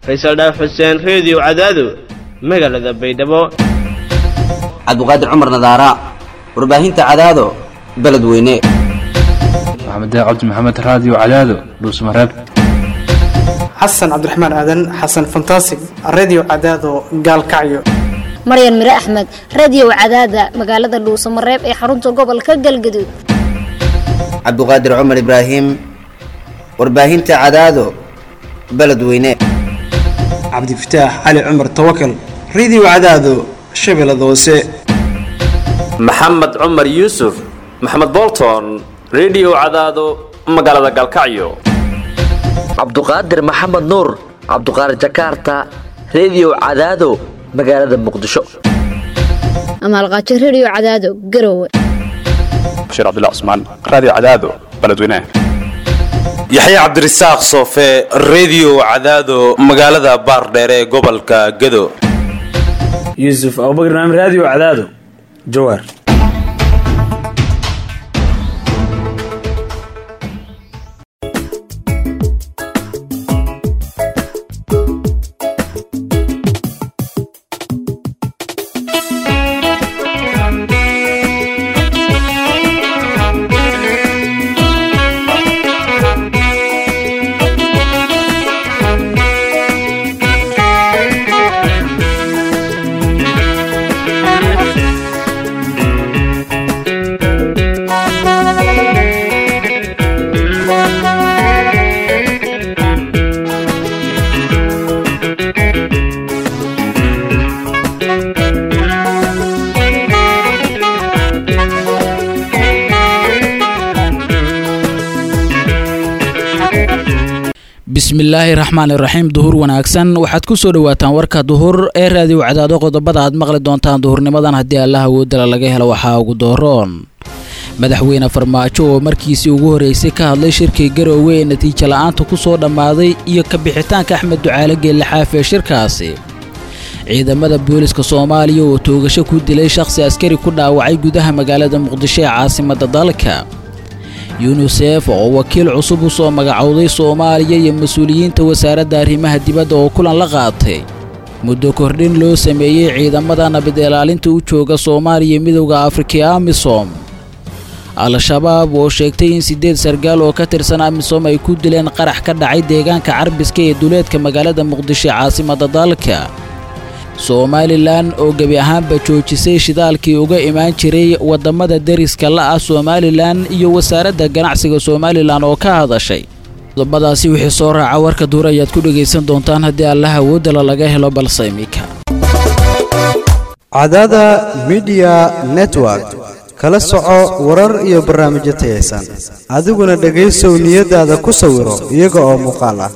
faysal dhaaf xuseen reediyo cadaado magaalada baydhabo cabduqaadir cumar nadaara warbaahinta cadaado beledweyne maxamed cabdi maxamed raadiyo cadaado dhuusmareeb xasan cabdiraxmaan aadan xasan fantasig redio cadaado gaalkacyo maryan mire axmed radio cadaada magaalada dhuusamareeb ee xarunta gobolka galgaduud cabduqaadir cumar ibraahim warbaahinta cadaado beledweyne cabdifataax cali cumar tawakal redio cadaado shabeellada hoose maxamed cumar yuusuf maxamed bolton redio cadaado magaalada gaalkacyo cabduqaadir maxamed nuur cabduqaadir jakarta redio cadaado magaalada muqdisho amaalqaajo radio cadaado garowe bashiir cabdilla cusmaan raadiyo cadaado beledweynaha yaxya cabdirasaaq soofe redio cadaado magaalada baardheere ee gobolka gado yuusuf abubakar naam raadiyo cadaado jawaar bismillaahi raxmaani raxiim duhur wanaagsan waxaad ku soo dhowaataan warka duhur ee raadiyo cadaado qodobada aad maqli doontaan duhurnimadan haddii allaha woodala laga helo waxaa ugu dooroon madaxweyne farmaajo oo markiisii ugu horreysay ka hadlay shirkii garoowe ee natiijo la'aanta ku soo dhammaaday iyo ka bixitaanka axmed ducaale geellixaaf ee shirkaasi ciidamada booliska soomaaliya oo toogasho ku dilay shakhsi askari ku dhaawacay gudaha magaalada muqdisho ee caasimadda dalka yunisef oo wakiil cusub u soo magacowday soomaaliya iyo mas-uuliyiinta wasaaradda arrimaha dibadda oo kulan la qaatay muddo kordhin loo sameeyey ciidamada nabad ilaalinta u jooga soomaaliya midowda afrika ee amisom al-shabaab oo sheegtay in siddeed sargaal oo ka tirsan amisom ay ku dileen qarax ka dhacay deegaanka carbiska ee duleedka magaalada muqdisho ee caasimadda dalka somalilan oo gebi ahaanba joojisay shidaalkii uga imaan jiray waddamada deriska la'ah somalilan iyo wasaaradda ganacsiga somalilan oo ka hadashay qodobadaasi wixii soo raaca warka duur ayaad ku dhegaysan doontaan haddii allaha woodala laga helo balse imika cadaada midiya network kala soco warar iyo barnaamijyo tayaysan adiguna dhegaysow niyadaada ku sawiro iyaga oo muuqaal ah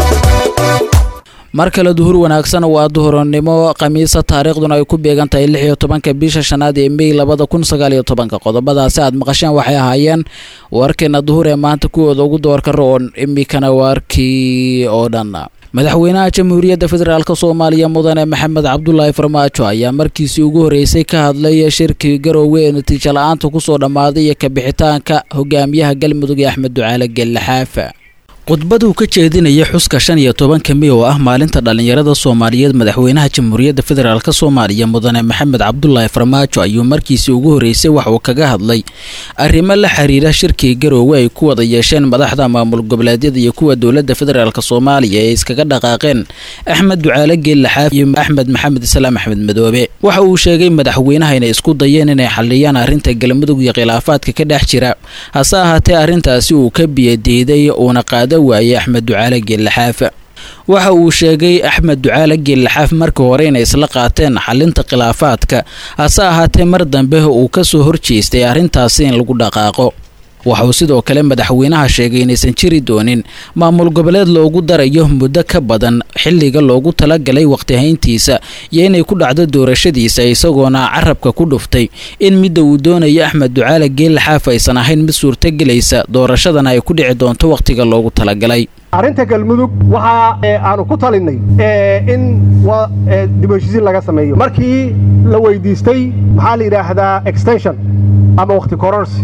mar kale duhur wanaagsan waa duhurnimo khamiisa taariikhduna ay ku beegan tahay lix iyo tobanka bisha shanaad ee mey labada kun sagaal iyo tobanka qodobadaasi aad maqasheen waxay ahaayeen warkeena duhur ee maanta kuwooda ugu doorka roon imikana waarkii oo dhan madaxweynaha jamhuuriyadda federaalk soomaaliya mudane maxamed cabdulaahi farmaajo ayaa markiisii ugu horreysay ka hadlay shirkii garoowe ee natiijo la-aanta kusoo dhammaaday iyo kabixitaanka hogaamiyaha galmudug ee axmed ducaale geellixaafa khudbaduu ka jeedinaya xuska shan iyo tobanka mey oo ah maalinta dhallinyarada soomaaliyeed madaxweynaha jamhuuriyadda federaalk soomaaliya mudane maxamed cabdulaahi farmaajo ayuu markiisii ugu horreysay wax uu kaga hadlay arrimo la xiriira shirkii garoowe ay ku wada yeesheen madaxda maamul goboleedyada iyo kuwa dowladda federaalk soomaaliya ee iskaga dhaqaaqeen axmed ducaale geellaxaaf iyo axmed maxamed islaam axmed madoobe waxa uu sheegay madaxweynaha inay isku dayeen inay xalliyaan arrinta galmudug iyo khilaafaadka ka dhex jira hase ahaatee arrintaasi uu ka biyadiiday uuna qaada waayey axmed ducaale geellaxaaf waxa uu sheegay axmed ducaale geellaxaaf markii hore inay isla qaateen xalinta khilaafaadka hase ahaatee mar dambe uu ka soo horjeestay arrintaasi in lagu dhaqaaqo waxauu sidoo kale madaxweynaha sheegay inaysan jiri doonin maamul goboleed loogu darayo muddo ka badan xilliga loogu talagalay waqtihayntiisa iyo inay ku dhacdo doorashadiisa isagoona carabka ku dhuftay in midda uu doonayo axmed ducaale geellaxaaf aysan ahayn mid suurtagelaysa doorashadana ay ku dhici doonto wakhtiga loogu talagalay arrinta galmudug waxa aanu ku talinay in dib heshiisiin laga sameeyo markii la weydiistay maxaa la yidhaahdaa extension ama wakhti kororsi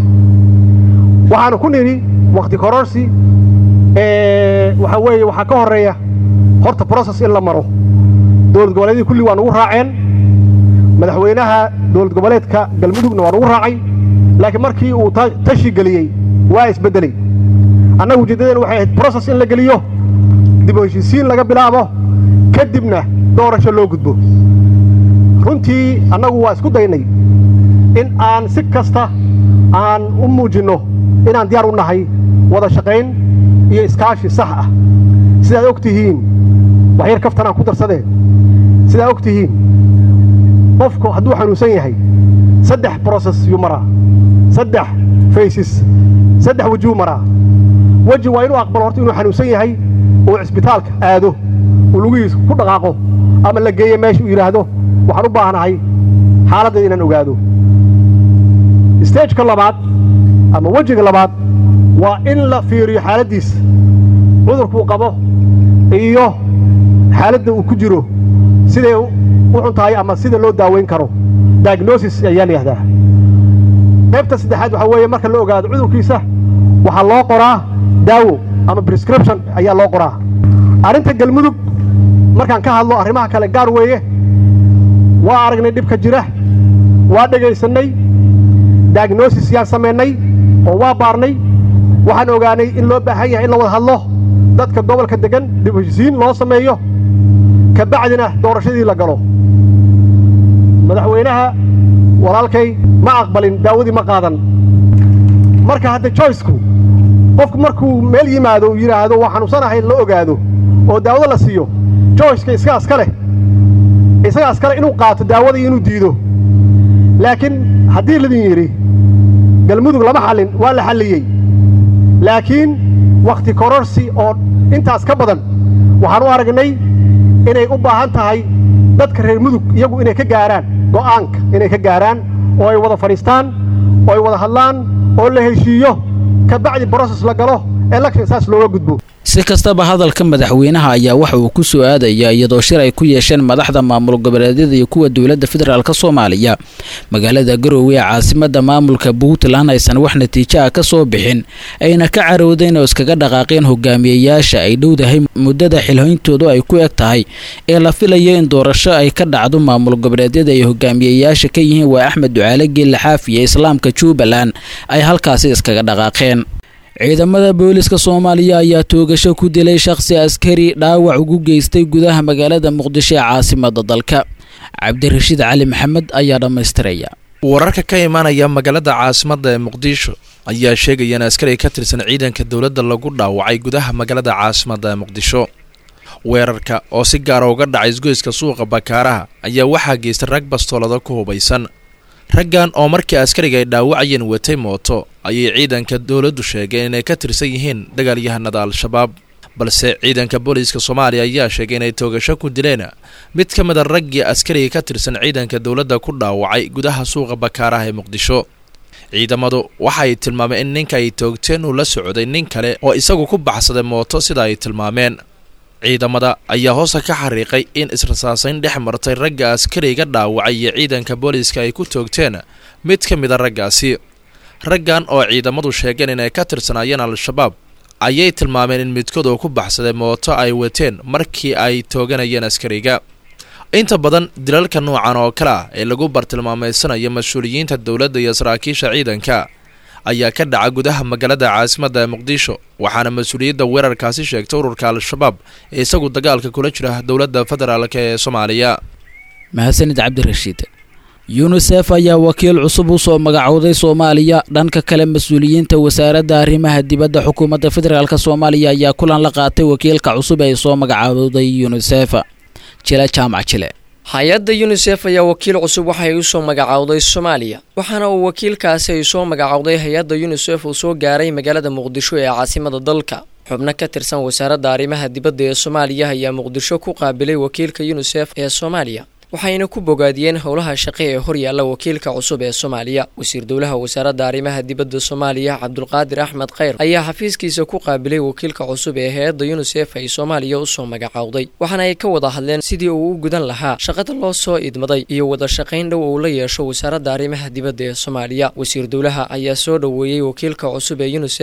waxaanu ku nidhi wakhti kororsi waxa weeye waxaa ka horeeya horta broses in la maro dowlad goboleedyadii kulli waa nugu raaceen madaxweynaha dowlad goboleedka galmudugna waa nugu raacay laakiin markii uu tashi geliyey waa isbeddelay annaga ujeeddadeen waxay ahayd broses in la geliyo dib u heshiisiin laga bilaabo kadibna doorasho loo gudbo runtii annagu waa isku daynay in aan si kasta aan u muujinno inaan diyaar u nahay wada shaqayn iyo iskaashi sax ah sidaad og tihiin waxyar kaftan aan ku darsadeen sidaad og tihiin qofku hadduu xanuunsan yahay saddex broses yuu maraa saddex faysis saddex wejuu maraa weji waa inuu aqbalo horta inuu xanuunsan yahay uu cisbitaalka aado uu lugihiisa ku dhaqaaqo ama la geeyo meesha uu yidhaahdo waxaan u baahnahay xaaladdeeda inaan ogaado stageka labaad ama wejiga labaad waa in la fiiriyo xaaladdiisa cudurkuu qabo iyo xaaladda uu ku jiro siday u xun tahay ama sida loo daaweyn karo diagnosis ayaa la yihahdaa qaybta saddexaad waxaa weeye marka la ogaado cudurkiisa waxaa loo qoraa daawo ama prescription ayaa loo qoraa arrinta galmudug markaan ka hadlo arrimaha kale gaar weeye waa aragnay dhibka jira waa dhegaysannay diagnosis yaan samaynay oo waa baarnay waxaan ogaanay in loo baahan yahay in la wada hadlo dadka gobolka deggan dib heshisiin loo sameeyo ka bacdina doorashadii la galo madaxweynaha walaalkay ma aqbalin daawadii ma qaadan marka hadda joyceku qofku markuu meel yimaado uu yidhaahdo waa xanuunsanahay la ogaado oo daawado la siiyo joyceka isagaas ka leh isagaas kale inuu qaato daawada iyo inuu diido laakiin haddii ladin yidhi galmudug lama xallin waa la xalliyey laakiin wakhti kororsi oo intaas ka badan waxaan u aragnay inay u baahan tahay dadka reer mudug iyagu inay ka gaaraan go'aanka inay ka gaaraan oo ay wada fadhiistaan oo ay wada hadlaan oo la heshiiyo ka bacdi broses la galo election saas looga gudbo si kastaba hadalka madaxweynaha ayaa waxa uu ku soo aadaya iyadoo shir ay ku yeesheen madaxda maamul goboleedyada iyo kuwa dowladda federaalk soomaaliya magaalada garoowe ee caasimada maamulka puntland aysan wax natiijo ah ka soo bixin ayna ka carowdeen oo iskaga dhaqaaqeen hogaamiyeyaasha ay dhowdahay muddada xilhayntoodu ay ku eg tahay ee la filaya in doorasho ay ka dhacdo maamul goboleedyada ay hogaamiyeyaasha ka yihiin waa axmed ducaale geelle xaafiye islaamka jubbaland ay halkaasi iskaga dhaqaaqeen ciidamada booliska soomaaliya ayaa toogasho ku dilay shakhsi askari dhaawac ugu geystay gudaha magaalada muqdisho ee caasimada dalka cabdirashiid cali maxamed ayaa dhammaystiraya wararka ka imaanaya magaalada caasimada ee muqdisho ayaa sheegaya in askari ka tirsan ciidanka dowladda lagu dhaawacay gudaha magaalada caasimada ee muqdisho weerarka oo si gaara uga dhacay isgoyska suuqa bakaaraha ayaa waxaa geystay rag bastoolada ku hubaysan raggan oo markii askariga ay dhaawacayeen watay mooto ayay ciidanka dowladdu sheegeen inay ka tirsan yihiin dagaalyahanada al-shabaab balse ciidanka booliiska soomaaliya ayaa sheegay inay toogasho ku dileen mid ka mid a raggii askariga ka tirsan ciidanka dowladda ku dhaawacay gudaha suuqa bakaaraha ee muqdisho ciidamadu waxa ay tilmaameen in ninka ay toogteen uu la socday nin kale oo isagu ku baxsaday mooto sida ay tilmaameen ciidamada ayaa hoosta ka xariiqay in israsaasayn dhex martay ragga askariga dhaawacay iyo ciidanka booliiska ay ku toogteen mid ka mid a raggaasi raggan oo ciidamadu sheegeen inay ka tirsanaayeen al-shabaab ayay tilmaameen in midkood oo ku baxsaday mooto ay wateen markii ay tooganayeen askariga inta badan dilalka noocan oo kale ah ee lagu bartilmaameysanayo mas-uuliyiinta dowladda iyo saraakiisha ciidanka ayaa ka dhaca gudaha magaalada caasimada ee muqdisho waxaana mas-uuliyadda weerarkaasi sheegtay ururka al-shabaab ee isagu dagaalka kula jira dowladda federaalk ee soomaaliya mahadsanid cabdirashiid yunisef ayaa wakiil cusub u soo magacowday soomaaliya dhanka kale mas-uuliyiinta wasaaradda arrimaha dibadda xukuumadda federaalk soomaaliya ayaa kulan la qaatay wakiilka cusub ee soo magacowday yunisef jile jaamac jile hay-adda yunisef ayaa wakiil cusub waxay u soo magacowday soomaaliya waxaana uu wakiilkaasi ay soo magacowday hay-adda yunisef uu soo gaaray magaalada muqdisho ee caasimada dalka xubno ka tirsan wasaaradda arrimaha dibadda ee soomaaliya ayaa muqdisho ku qaabilay wakiilka yunisef ee soomaaliya waxayna ku bogaadiyeen howlaha shaqe ee horyaalla wakiilka cusub ee soomaaliya wasiir dowlaha wasaaradda arrimaha dibadda soomaaliya cabdulqaadir axmed kheyr ayaa xafiiskiisa ku qaabilay wakiilka cusub ee hay-adda yunisef ay soomaaliya usoo magacowday waxaana ay ka wada hadleen sidii uu u gudan lahaa shaqada loo soo idmaday iyo wada shaqayn dhow uu la yeesho wasaaradda arrimaha dibadda ee soomaaliya wasiir dowlaha ayaa soo dhoweeyey wakiilka cusub ee yunisef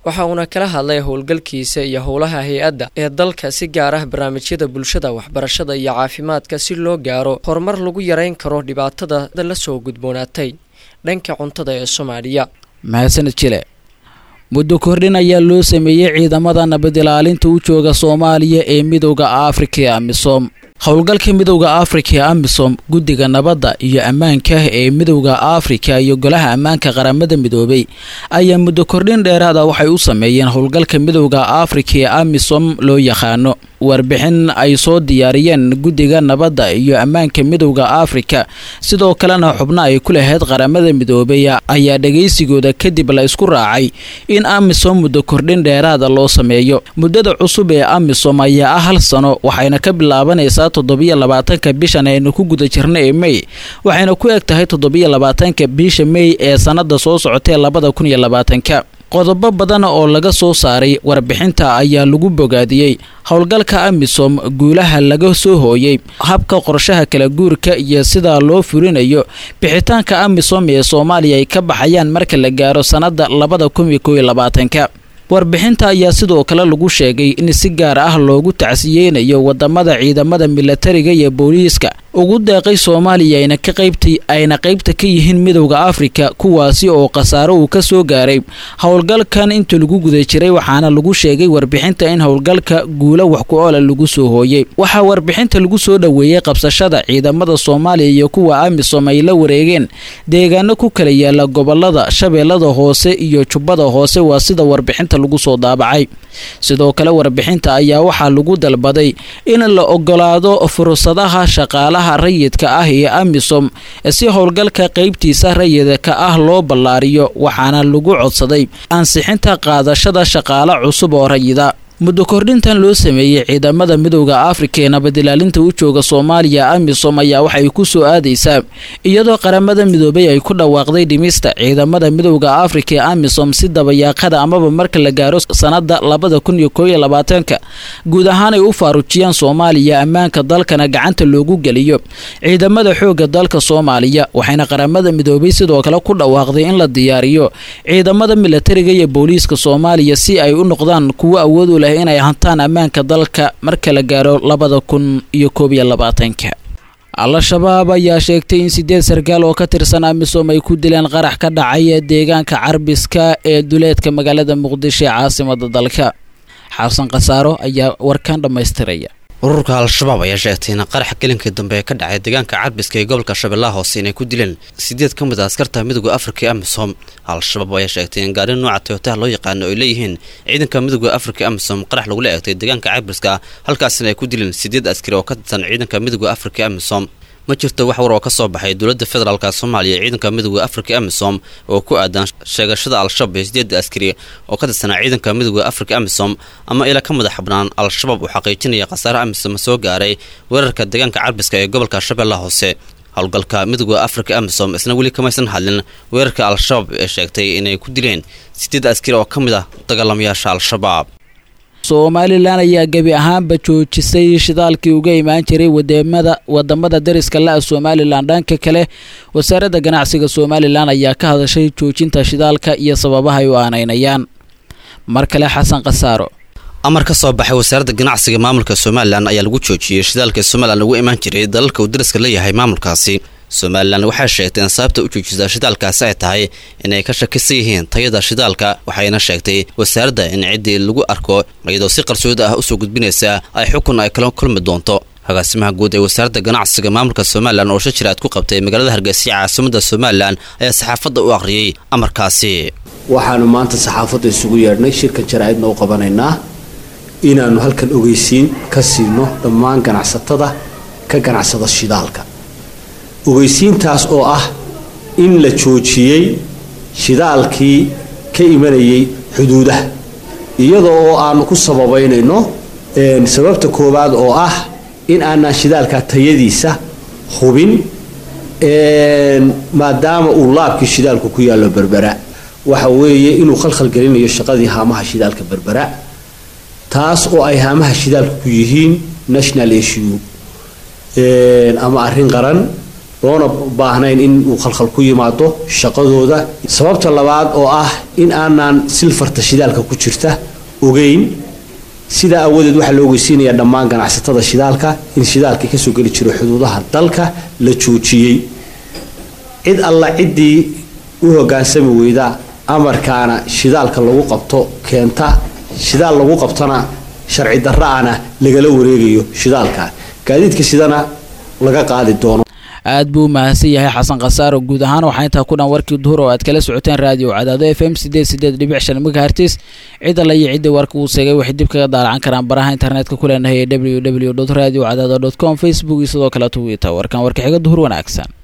waxa uuna kala hadlay howlgalkiisa iyo howlaha hay-adda ee dalka si gaar ah barnaamijyada bulshada waxbarashada iyo caafimaadka si loo gaaro horumar lagu yareyn karo dhibaatada la soo gudboonaatay dhanka cuntada ee soomaaliya mahadsanid jile muddo kordhin ayaa loo sameeyey ciidamada nabad ilaalinta u jooga soomaaliya ee midowda afrika ee amisom howlgalka midowda afrika ee amisom guddiga nabadda iyo ammaanka ee midowda afrika iyo golaha ammaanka qaramada midoobay ayaa muddo kordhin dheeraada waxay u sameeyeen howlgalka midowda afrika ee amisom loo yaqaano warbixin ay soo diyaariyeen guddiga nabadda iyo ammaanka midowda afrika sidoo kalena xubno ay ku lahayd qaramada midoobay ayaa dhagaysigooda kadib la isku raacay in amisom muddo kordhin dheeraada loo sameeyo muddada cusub ee amisom ayaa ah hal sano waxayna ka bilaabanaysaa toddobiyo labaatanka bishan aynu ku guda jirna ee mey waxayna ku eg tahay toddobiyo labaatanka bisha mey ee sannada soo socotee labada kun iyo labaatanka qodobo badan oo laga soo saaray warbixinta ayaa lagu bogaadiyey howlgalka amisom guulaha laga soo hooyey habka qorshaha kala guurka iyo sida loo furinayo bixitaanka amisom ee soomaaliya ay ka baxayaan marka la gaaro sannada labada kun iyo kow iyo labaatanka warbixinta ayaa sidoo kale lagu sheegay in si gaar ah loogu tacsiyeynayo wadamada ciidamada milatariga iyo booliiska ugu deeqay soomaaliya ayna ka qaybta ayna qaybta ka yihiin midowda afrika kuwaasi oo khasaaro uu ka soo gaaray howlgalkan inta lagu guda jiray waxaana lagu sheegay warbixinta in howlgalka guulo wax ku oola lagu soo hooyey waxaa warbixinta lagu soo dhoweeyey qabsashada ciidamada soomaaliya iyo kuwa amisom ay la wareegeen deegaano ku kala yaala gobolada shabeellada hoose iyo jubbada hoose waa sida warbixinta lagu soo daabacay sidoo kale warbixinta ayaa waxaa lagu dalbaday in la ogolaado fursadaha shaqaalaha rayidka ah ee amisom si howlgalka qaybtiisa rayidka ah loo ballaariyo waxaana lagu codsaday ansixinta qaadashada shaqaale cusub oo rayida muddo kordhintan loo sameeyey ciidamada midowda afrika ee nabadilaalinta u jooga soomaaliya amisom ayaa waxay ku soo aadaysaa iyadoo qaramada midoobay ay ku dhawaaqday dhimista ciidamada midowda afrika ee amisom si dabayaaqada amaba marka la gaaro sannada labada kun iyo koob iyo labaatanka guud ahaan ay u faarujiyaan soomaaliya ammaanka dalkana gacanta loogu geliyo ciidamada xoogga dalka soomaaliya waxayna qaramada midoobay sidoo kale ku dhawaaqday in la diyaariyo ciidamada milatariga iyo booliiska soomaaliya si ay u noqdaan kuwo awood u leh inay hantaan ammaanka dalka marka la gaaro labada kun iyo koob iyo labaatanka al-shabaab ayaa sheegtay in sideed sarkaal oo ka tirsan amisom ay ku dileen qarax ka dhacay deegaanka carbiska ee duleedka magaalada muqdisho ee caasimada dalka xasan khasaaro ayaa warkan dhammaystiraya ururka al-shabaab ayaa sheegtay in qarax gelinkii dambe ee ka dhacay deegaanka carbiska ee gobolka shabeellaha hoose inay ku dileen sideed ka mid a askarta midooda afrika ee amisom al-shabaab ayaa sheegtay in gaari nooca toyotaha loo yaqaano ay leeyihiin ciidanka midooda afrika amisom qarax lagula eegtay deegaanka carbiska halkaasina ay ku dileen sideed askari oo ka tirsan ciidanka midooda afrika amisom ma jirto wax war oo ka soo baxay dowladda federaalk soomaaliya ciidanka midooda afrika amisom oo ku aadan sheegashada al-shabaab ee sideeda askari oo ka tirsanaa ciidanka midooda afrika amisom ama ila ka madax bannaan al-shabaab uu xaqiijinaya khasaare amisom soo gaaray weerarka deegaanka carbiska ee gobolka shabeellaha hoose howlgalka midooda afrika amisom isna weli kamaysan hadlin weerarka al-shabaab ee sheegtay inay ku dileen sideed askari oo ka mid ah dagaalamayaasha al-shabaab somalilan ayaa gebi ahaanba joojisay shidaalkii uga imaan jiray wadamada wadamada dariska la-a somalilan dhanka kale wasaaradda ganacsiga somalilan ayaa ka hadashay joojinta shidaalka iyo sababaha ay u aanaynayaan mar kale xasan khasaaro amar ka soo baxay wasaaradda ganacsiga maamulka somalilan ayaa lagu joojiyey shidaalka somalilan uga imaan jiray dalalka uu dariska leeyahay maamulkaasi somalilan waxay sheegtay in sababta u joojisa shidaalkaasi ay tahay inay ka shakisan yihiin tayada shidaalka waxayna sheegtay wasaaradda in ciddii lagu arko iyadoo si qarsooda ah usoo gudbinaysa ay xukun ay kala kulmi doonto agaasimaha guud ee wasaaradda ganacsiga maamulka somalilan oo shir jiraad ku qabtay magaalada hargeysa caasimada somalilan ayaa saxaafadda u akhriyey amarkaasi waxaanu maanta saxaafadda isugu yeedhnay shirkan jaraa'idna u qabanaynaa inaannu halkan ogeysiin ka siino dhammaan ganacsatada ka ganacsada shidaalka ogeysiintaas oo ah in la joojiyey shidaalkii ka imanayay xuduudaha iyadoo oo aanu ku sababaynayno sababta koowaad oo ah in aanaan shidaalka tayadiisa hubin maadaama uu laabkii shidaalku ku yaallo berbera waxa weeye inuu khalkhalgelinayo shaqadii haamaha shidaalka berbera taas oo ay haamaha shidaalka ku yihiin national issue ama arrin qaran loona baahnayn in uu khalkhal ku yimaado shaqadooda sababta labaad oo ah in aanan silfarta shidaalka ku jirta ogeyn sidaa awadeed waxaa la ogeysiinayaa dhammaan ganacsatada shidaalka in shidaalkii kasoo geli jiro xuduudaha dalka la joojiyey cid alla ciddii u hogaansami weyda amarkaana shidaalka lagu qabto keenta shidaal lagu qabtona sharci darra-ana lagala wareegayo shidaalka gaadiidka sidana laga qaadi doono aad buu u mahadsan yahay xasan khasaaro guud ahaan waxaa intaa ku dhan warkii duhur oo aad kala socoteen raadiyo cadaado f m sideed sideed dhibic shan megahertis cid alla iyo cidda warka uu seegay waxay dib kaga daalacan karaan baraha internetka ku leenahay ee w w radio cadaado com facebook iyo sidoo kale twitter warkan warka xiga duhur wanaagsan